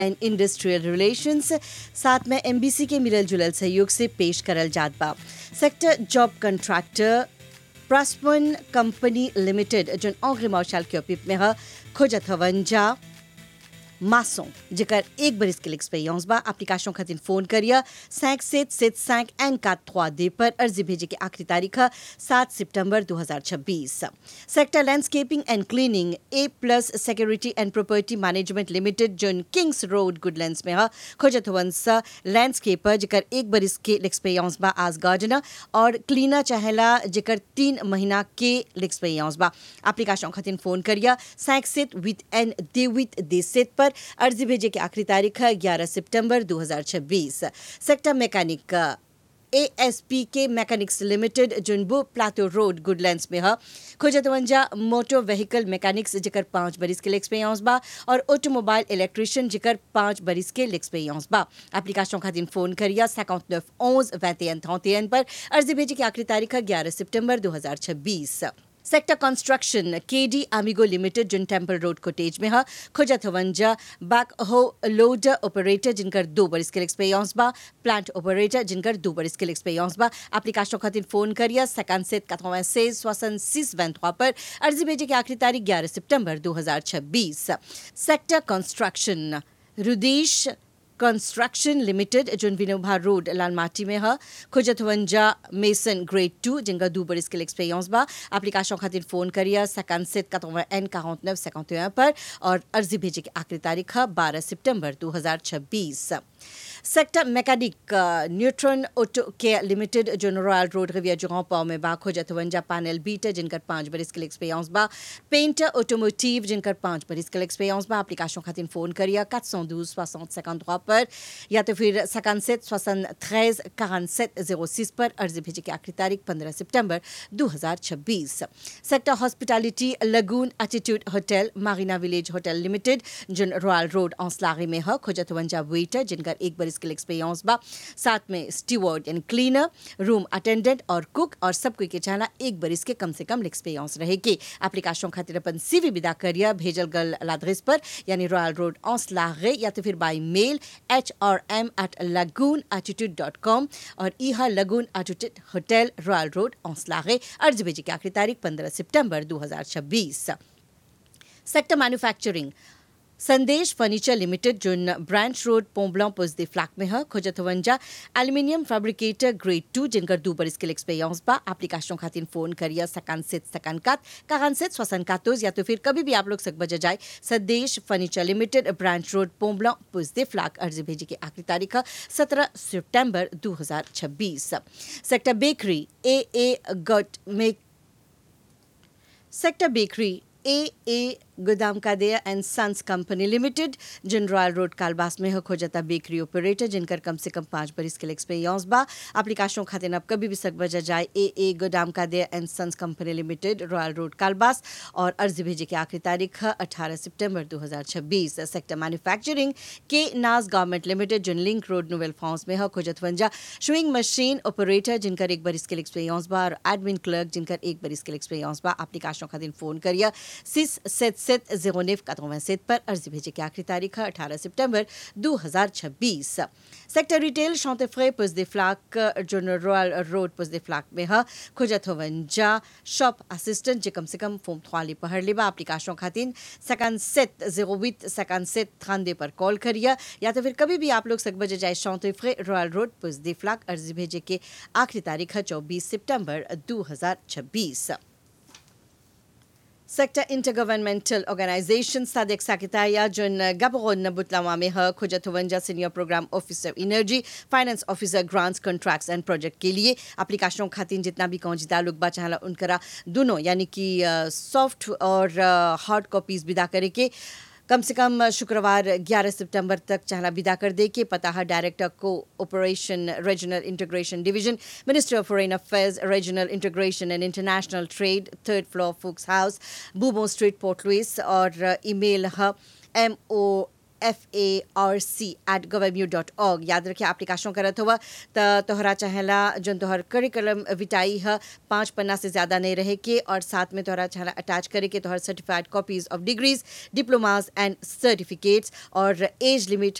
and industrial relations साथ में MBC के मिलल जुलल सहयोग से पेश करल जात बा sector job contractor prospan company limited जन औग्रे मौशाल के ओपिप में ह खोजत हवन जा मासों जेकर एक बरिस के एक्सपीरियंस बा एप्लीकेशन खातिर फोन करिए cinq sept sept cinq एन का trois दे पर अर्जी भेजे की आखिरी तारीख है सात सितंबर 2026 sector landscaping and cleaning A plus security and property management limited जोन किंग्स रोड गुडलैंड्स में है खोजत वंस लैंडस्केपर जेकर एक बरिस के एक्सपीरियंस बा आज गार्डनर और क्लीनर चाहेला जेकर तीन महीना के एक्सपीरियंस बा एप्लीकेशन खातिर फोन करिए cinq sept विद एन दे विद दे सेट पर अर्जी भेजे की आखिरी तारीख है ग्यारह सितंबर 2026 sector mechanic A S P K mechanics limited जुनबू प्लाटो रोड गुडलैंड्स में है खोजतवंजा मोटर व्हीकल मैकेनिक्स जेकर पाँच बरिस के एक्सपीरियंस बा और ऑटोमोबाइल इलेक्ट्रिशियन जेकर पाँच बरिस के एक्सपीरियंस बा एप्लीकेशन खातिर फोन करिए 59 11 21 31 पर अर्जी भेजे की आखिरी तारीख है ग्यारह सितंबर 2026 sector construction KD Amigo limited जिन टेम्पल रोड कोटेज में है खोजत हवंजा बैक हो लोडर ऑपरेटर जिनकर दो बरिस के एक्सपीरियंस बा प्लांट ऑपरेटर जिनकर दो बरिस के एक्सपीरियंस बा एप्लीकेशन खातिर फोन करिए सेकंड से 96 66 23 पर अर्जी भेजे की आखिरी तारीख 11 सितंबर 2026 sector construction Rudesh construction limited जोन विनोभा रोड लालमाटी में है खुजतवंजा मेसन ग्रेड टू जिनका दो बरिस के एक्सपीरियंस बा एप्लीकेशन खातिर फोन करिए सेकंड सेट का एन quarante neuf पर और अर्जी भेजे की आखिरी तारीख है बारह सितंबर 2026 sector mechanic Neutron Auto Care limited जो रॉयल रोड रिविया जुगां पाव में बा खोजतवंजा पैनल बीटर जिनकर पाँच बरिस के एक्सपीरियंस बा पेंटर ऑटोमोटिव जिनकर पाँच बरिस के एक्सपीरियंस बा एप्लीकेशन खातिर फोन करिए 412 60 53 पर या तो फिर 57 73 47 06 पर अर्जी भेजे की आखिरी तारीख 15 सितंबर 2026 sector hospitality Lagoon Attitude Hotel Marina Village Hotel limited जिन रॉयल रोड औसलागी में है खोजतवंजा वेटर जिनकर एक बरिस के एक्सपीरियंस बा साथ में steward and cleaner room attendant और कुक और सब कोई के चाहना एक बरिस के कम से कम एक्सपीरियंस रहेगी एप्लीकेशन खातिर अपन सीवी विदा करिए भेजल गल लाद्रेस पर यानी रॉयल रोड औसलागे या तो फिर by mail H R M at Lagoon Attitude dot com और इहा Lagoon Attitude Hotel Royal Road औसलागे अर्ज भेजे की आखिरी तारीख पंद्रह सितंबर 2026 sector manufacturing Sandesh furniture limited जोन ब्रांच रोड पोम्बला पुजदे फ्लैक में है खोजतवंजा एल्यूमिनियम फैब्रिकेटर ग्रेड टू जिनकर दो बरिस के एक्सपीरियंस बा एप्लीकेशन खातिर फोन करिए सकान से सकान कात कागन से स्वसन कातोज या तो फिर कभी भी आप लोग सक बजा जाए Sandesh furniture limited Branch Road पोम्बला पुजदे फ्लैक अर्जी भेजी की आखिरी तारीख है सत्रह सितंबर 2026 सेक्टर बेकरी ए ए गट मेक सेक्टर बेकरी ए ए गोदाम कादेया एंड सन्स कंपनी लिमिटेड जिन रॉयल रोड कालबास में हो खोजता बेकरी ऑपरेटर जिनकर कम से कम पाँच बरिस के एक्सपीरियंस बा एप्लीकेशन खातिर अब कभी भी सक बजा जाए ए ए गोदाम कादेया and sons company limited Royal Road कालबास और अर्जी भेजे की आखिरी तारीख है अठारह सितंबर 2026 सेक्टर मैन्युफैक्चरिंग के नाज गवर्नमेंट लिमिटेड जिन लिंक रोड नोवेल फॉर्म्स में हो खोजतवंजा स्विंग मशीन ऑपरेटर जिनकर एक बरिस के एक्सपीरियंस बा और एडमिन क्लर्क जिनकर एक बरिस के एक्सपीरियंस बा एप्लीकेशन खातिर फोन करिए सिस सेट सेट जीरो नेफ का पर अर्जी भेजे की आखिरी तारीख है अठारह सितंबर 2026 सेक्टर रिटेल शौतफ्रे पुजदे फ्लाक जोन रॉयल रोड पुजदे फ्लाक में है खुजत होवंजा शॉप असिस्टेंट जे कम से कम फोम थवाली पहर लेबा एप्लीकेशन खातिर सेकंड सेट जीरो विथ सेकंड सेट थानदे पर कॉल करिए या तो फिर कभी भी आप लोग सक बजे जाए शौतफ्रे रॉयल रोड पुजदे फ्लाक अर्जी भेजे के आखिरी तारीख है चौबीस सितंबर 2026 सेक्टर इंटरगवर्नमेंटल ऑर्गेनाइजेशन सादिक साकिताया जोन गबगोन बुतलावा में है खुजतवंजा senior programme officer energy finance officer grants contracts and project के लिए एप्लीकेशन खातिर जितना भी कौजिदा लोग बा चाहला उनकरा दोनों यानी कि सॉफ्ट और हार्ड कॉपीज विदा करे के कम से कम शुक्रवार 11 सितंबर तक चाहना विदा कर दे के पता है डायरेक्टर को operation regional integration division ministry of foreign affairs regional integration and international trade third floor फुक्स हाउस बूबो स्ट्रीट पोर्ट लुइस और ईमेल है M O F A R C at govmu dot org याद रखिए application करत हुआ त तोहरा चाहेला जन तोहर करिकुलम विटाई है पाँच पन्ना से ज़्यादा नहीं रहे के और साथ में तोहरा चाहेला अटैच करे के तोहर certified copies of degrees diplomas and certificates और एज लिमिट